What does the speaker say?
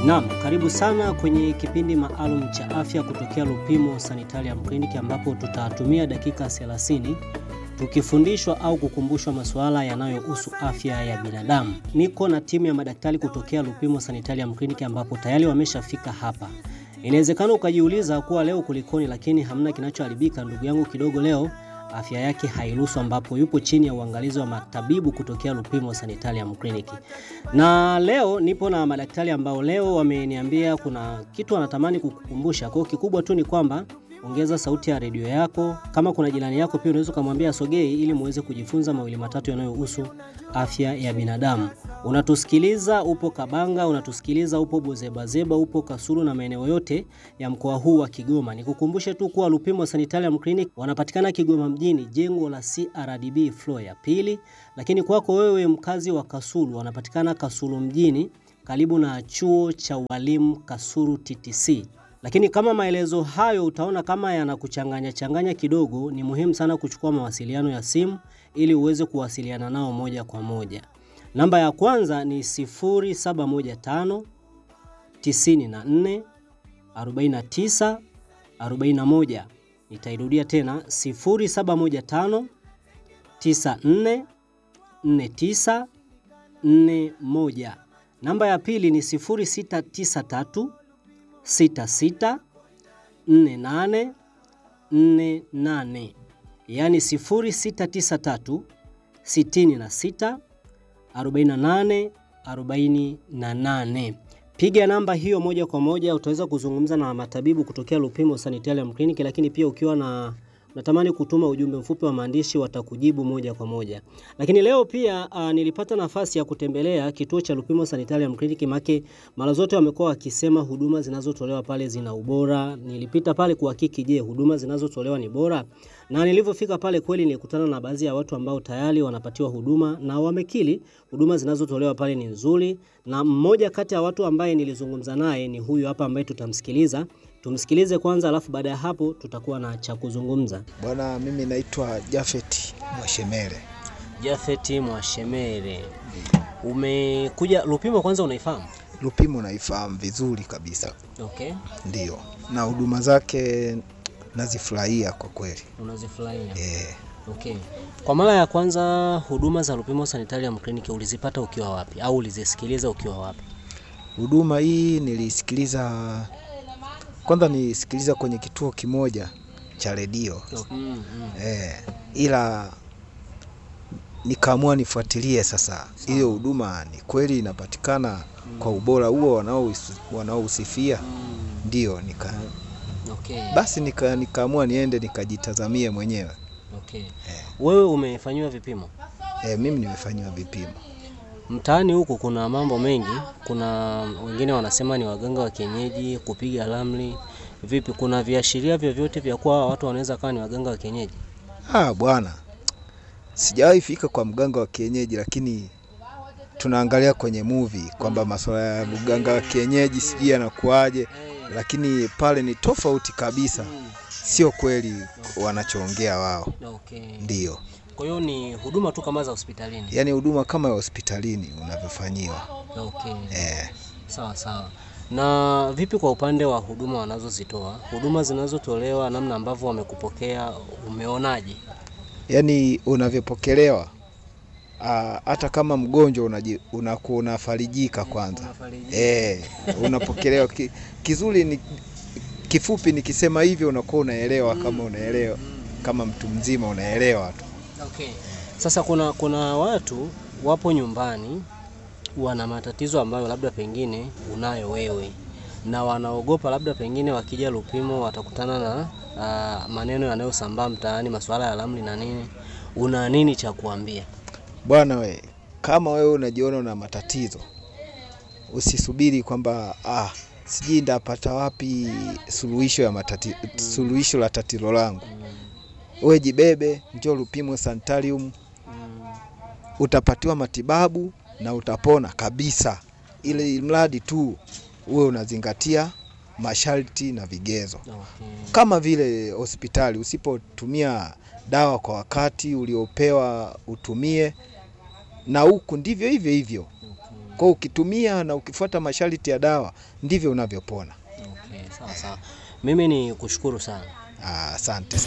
Naam, karibu sana kwenye kipindi maalum cha afya kutokea Lupimo Sanitarium Clinic ambapo tutatumia dakika 30 tukifundishwa au kukumbushwa masuala yanayohusu afya ya binadamu. Niko na timu ya madaktari kutokea Lupimo Sanitarium Clinic ambapo tayari wameshafika hapa. Inawezekana ukajiuliza kuwa leo kulikoni, lakini hamna kinachoharibika. Ndugu yangu kidogo leo afya yake hairuhusu, ambapo yupo chini ya uangalizi wa matabibu kutokea Lupimo Sanitarium Clinic. Na leo nipo na madaktari ambao leo wameniambia kuna kitu wanatamani kukukumbusha. Kwa hiyo kikubwa tu ni kwamba ongeza sauti ya redio yako. Kama kuna jirani yako pia unaweza ukamwambia sogei, ili muweze kujifunza mawili matatu yanayohusu afya ya binadamu. Unatusikiliza upo Kabanga, unatusikiliza upo Bozebazeba, upo Kasulu na maeneo yote ya mkoa huu wa Kigoma. Nikukumbushe tu kuwa Lupimo Sanitarium Clinic wanapatikana Kigoma mjini, jengo la CRDB floor ya pili. Lakini kwako wewe mkazi wa Kasulu, wanapatikana Kasulu mjini karibu na chuo cha walimu Kasulu TTC. Lakini kama maelezo hayo utaona kama yanakuchanganya changanya kidogo, ni muhimu sana kuchukua mawasiliano ya simu ili uweze kuwasiliana nao moja kwa moja. Namba ya kwanza ni 0715 94 49 41. Nitairudia tena 0715 94 49 41. Namba ya pili ni 0693 66 48 48, yaani 0693 66 48 48. Piga namba hiyo moja kwa moja, utaweza kuzungumza na matabibu kutokea Lupimo Sanitarium Clinic, lakini pia ukiwa na natamani kutuma ujumbe mfupi wa maandishi watakujibu moja kwa moja. Lakini leo pia uh, nilipata nafasi ya kutembelea kituo cha Lupimo Sanitarium Clinic, make mara zote wamekuwa wakisema huduma zinazotolewa pale zina ubora. Nilipita pale kuhakiki, je, huduma zinazotolewa ni bora? Na nilivyofika pale kweli nilikutana na baadhi ya watu ambao tayari wanapatiwa huduma na wamekili huduma zinazotolewa pale ni nzuri, na mmoja kati ya watu ambaye nilizungumza naye ni huyu hapa ambaye tutamsikiliza. Tumsikilize kwanza, alafu baada ya hapo tutakuwa na cha kuzungumza. Bwana, mimi naitwa Jafet Mwashemere. Jafet Mwashemere, umekuja Lupimo, kwanza unaifahamu? Lupimo naifahamu vizuri kabisa, Okay, ndio, na huduma zake nazifurahia kwa kweli unazifurahia. eh. Okay. Kwa mara ya kwanza huduma za Lupimo Sanitarium Clinic ulizipata ukiwa wapi au ulizisikiliza ukiwa wapi? Huduma hii nilisikiliza kwanza, nilisikiliza kwenye kituo kimoja cha redio Mm, mm. eh, ila nikaamua nifuatilie sasa hiyo huduma ni kweli inapatikana kwa ubora huo wanaohus- wanaohusifia, Mm, ndio nika okay. basi nika, nikaamua niende nikajitazamie mwenyewe. Okay. Wewe umefanyiwa vipimo? E, mimi nimefanyiwa vipimo. Mtaani huku kuna mambo mengi, kuna wengine wanasema ni waganga wa kienyeji, kupiga ramli. Vipi, kuna viashiria vyovyote vya kuwa watu wanaweza kawa ni waganga wa kienyeji? Ah, bwana, sijawahi fika kwa mganga wa kienyeji, lakini tunaangalia kwenye movie kwamba masuala ya mganga wa kienyeji sijui yanakuaje, lakini pale ni tofauti kabisa, sio kweli wanachoongea wao. Okay. Ndio, Kwa hiyo ni huduma tu kama za hospitalini. yaani huduma kama ya hospitalini unavyofanyiwa. Okay. Eh, Sawa sawa. Na vipi kwa upande wa huduma wanazozitoa, huduma zinazotolewa, namna ambavyo wamekupokea, umeonaje? yaani unavyopokelewa ah, hata kama mgonjwa unaji- unakuwa unafarijika kwanza. Eh, unapokelewa ki, kizuri ni kifupi, nikisema hivyo unakuwa unaelewa kama unaelewa kama mtu mzima unaelewa tu. Okay. Sasa kuna kuna watu wapo nyumbani wana matatizo ambayo labda pengine unayo wewe na wanaogopa labda pengine wakija Lupimo watakutana na ah, maneno yanayosambaa mtaani, masuala ya ramli na nini. Una nini cha kuambia? Bwana we, kama wewe unajiona una matatizo, usisubiri kwamba ah, sijui ndapata wapi suluhisho ya matati, suluhisho la tatizo langu. Wewe jibebe, njoo Lupimo Sanitarium, utapatiwa matibabu na utapona kabisa, ili mradi tu uwe unazingatia masharti na vigezo Okay. kama vile hospitali. Usipotumia dawa kwa wakati uliopewa utumie, na huku ndivyo hivyo hivyo. Kwa hiyo ukitumia na ukifuata masharti ya dawa ndivyo unavyopona. Okay, sawa sawa. Mimi ni kushukuru sana. Ah, Asante.